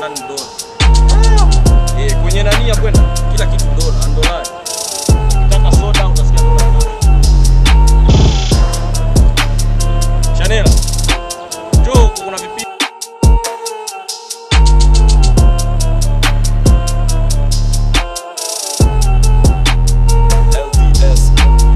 ndani ni dola. Eh, kwenye nani ya kwenda kila kitu dola, ni dolari. Ukitaka soda utasikia dola. Chanela. Njoo huku kuna vipi LDS.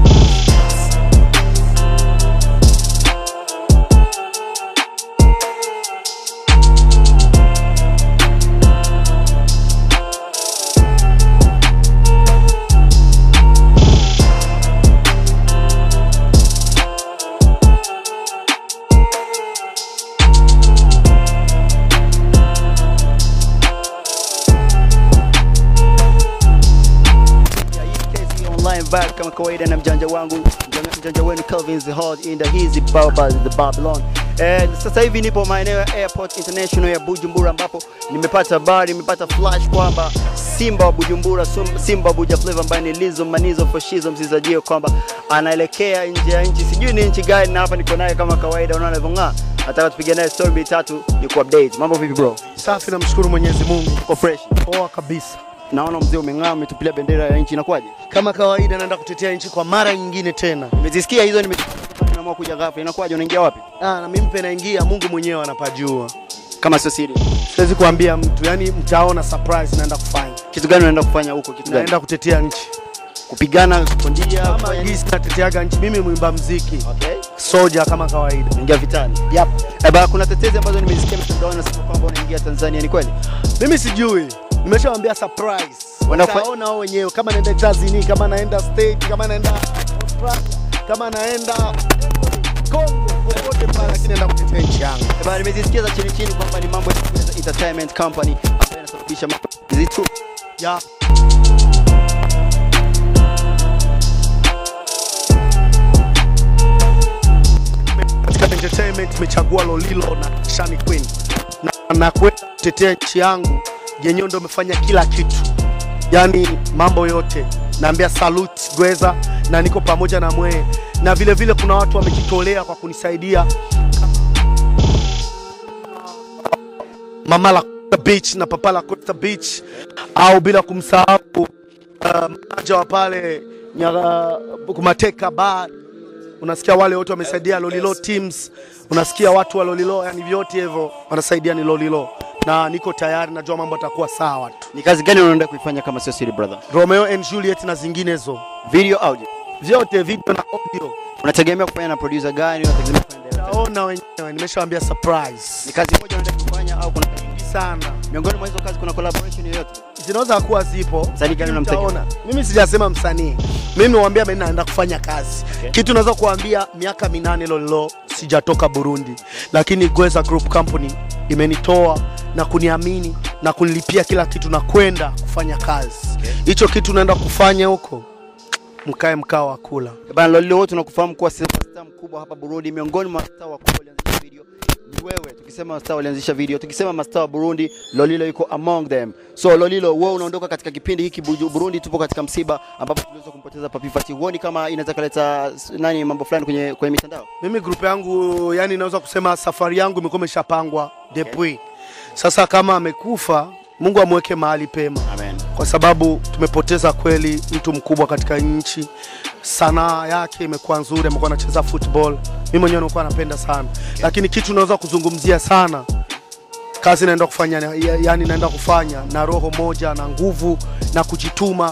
Ya EKZ online vibe kama kawaida na mjanja wangu mjanja, mjanja wenu Calvin the Hard in the hizi baba the Babylon. Eh, sasa hivi nipo maeneo ya Airport International ya Bujumbura ambapo nimepata habari, nimepata flash kwamba Simba wa Bujumbura, Sum- Simba wa Buja Flavor ambaye ni Lizo Manizo Fashizo msizajio kwamba anaelekea nje ya nchi, sijui ni nchi gani, na hapa niko naye kama kawaida, unaona alivyong'aa. Nataka tupige naye story mbili tatu, ni ku update. Mambo vipi bro? Safi, namshukuru Mwenyezi Mungu, Uko fresh? poa kabisa. Naona mzee umeng'aa, umetupilia bendera ya nchi, inakuwaje? Kama kawaida, naenda kutetea nchi kwa mara nyingine tena. Nimezisikia hizo, nimeamua kuja ghafla. Inakuwaje, unaingia wapi? Ah, na mimi pia naingia, Mungu mwenyewe anapajua, Kama sio siri, siwezi kuambia mtu, yani mtaona surprise naenda kufanya. kitu gani unaenda kufanya huko? Kitu gani? Naenda kutetea nchi Kupigana, kupondia, kama kufanya nini? gisi nateteaga nchi. Mimi mwimba mziki Okay. soja kama kawaida. Unaingia vitani. Yep. Eh, bana, kuna tetezi ambazo nimezisikia mtandaoni nasema kwamba unaingia Tanzania, ni kweli? Mimi sijui, nimeshawaambia surprise, Wanafa- wataona wao wenyewe, kama naenda Tanzania, kama naenda state, kama naenda Australia, kama naenda Congo, popote pale, lakini naenda kutetea nchi yangu. Eh, bana, nimezisikia za chini chini kwamba ni mambo ya entertainment company ambayo inasababisha mambo. Is it true? Yeah. katika entertainment nimechagua Lolilo na Shani Queen na nakwenda kutetea nchi yangu yenyewe, ndo imefanya kila kitu, yaani mambo yote. Naambia salute Gweza, na niko pamoja na mwee, na vile vile kuna watu wamejitolea kwa kunisaidia Mama la Costa Beach na Papa la Costa Beach, au bila kumsahau uh, manager wa pale Nyaga Kumateka Bar unasikia wale wote wamesaidia Lolilo teams, unasikia watu wa Lolilo, yani vyote hivyo wanasaidia ni Lolilo, na niko tayari, najua mambo atakuwa sawa tu. Ni kazi gani unaenda kuifanya kama sio siri brother? Romeo and Juliet na zinginezo Video, audio. vyote, video na audio, Unategemea kufanya na producer gani? Unategemea kufanya na director? taona wenyewe, nimeshawaambia surprise Ni kazi moja unaenda kufanya au kuna sana, miongoni mwa hizo kazi kuna collaboration yoyote? zinaweza kuwa zipo. Msanii gani unamtegemea? Utaona. Mimi sijasema msanii, mimi niwaambia mimi naenda kufanya kazi Okay. kitu naweza kuambia, miaka minane Lolilo sijatoka Burundi, lakini Gweza Group Company imenitoa na kuniamini na kunilipia kila kitu na kwenda kufanya kazi hicho kitu naenda kufanya huko, mkae mkao wa kula. Eh, Bana Lolilo wote tunakufahamu kuwa superstar mkubwa hapa Burundi, miongoni mwa mastaa wakubwa walianzisha video ni wewe. Tukisema mastaa walianzisha video, tukisema mastaa wa Burundi, Lolilo yuko among them. So Lolilo, wewe unaondoka katika kipindi hiki Buju- Burundi, tupo katika msiba ambapo tuliweza kumpoteza Papi Fati. Huoni kama inaweza kaleta s- nani mambo fulani kwenye kwenye mitandao? Mimi grupu yangu, yani naweza kusema safari yangu imekuwa imeshapangwa depuis. Sasa kama amekufa, Mungu amweke mahali pema. Amen. kwa sababu tumepoteza kweli mtu mkubwa katika nchi. Sanaa yake imekuwa nzuri, amekuwa anacheza football, mimi mwenyewe nilikuwa napenda sana, lakini kitu naweza kuzungumzia sana kazi naenda kufanya, ya- yani naenda kufanya na roho moja na nguvu na kujituma,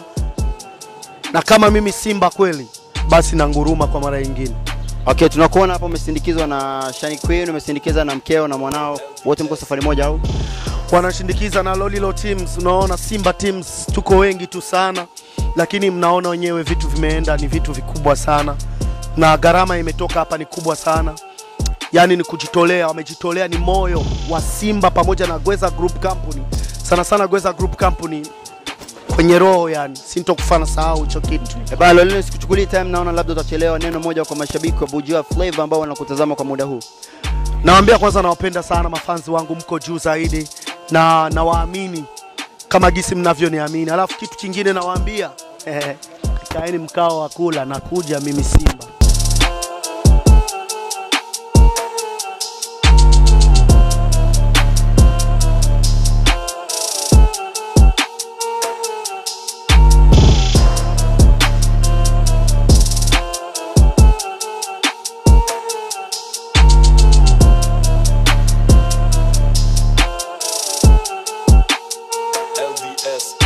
na kama mimi Simba kweli, basi na nguruma kwa mara nyingine. Okay, tunakuona hapa umesindikizwa na Shani Queen, umesindikiza na mkeo na mwanao, wote mko safari moja au? wanashindikiza na Lolilo teams. Unaona Simba teams tuko wengi tu sana, lakini mnaona wenyewe vitu vimeenda, ni vitu vikubwa sana, na gharama imetoka hapa ni kubwa sana. Yani ni kujitolea, wamejitolea, ni moyo wa Simba pamoja na Gweza Group Company, sana sana Gweza Group Company kwenye roho, yani sintokufana sahau hicho kitu. Eh, Bana Lolilo, sikuchukulii time, naona labda utachelewa. Neno moja kwa mashabiki wa Bujua Flavor ambao wanakutazama kwa muda huu. Nawaambia kwanza, nawapenda sana mafanzi wangu, mko juu zaidi na nawaamini kama gisi mnavyoniamini. Alafu kitu kingine nawaambia, eh, kaeni mkao wa kula, nakuja mimi Simba. S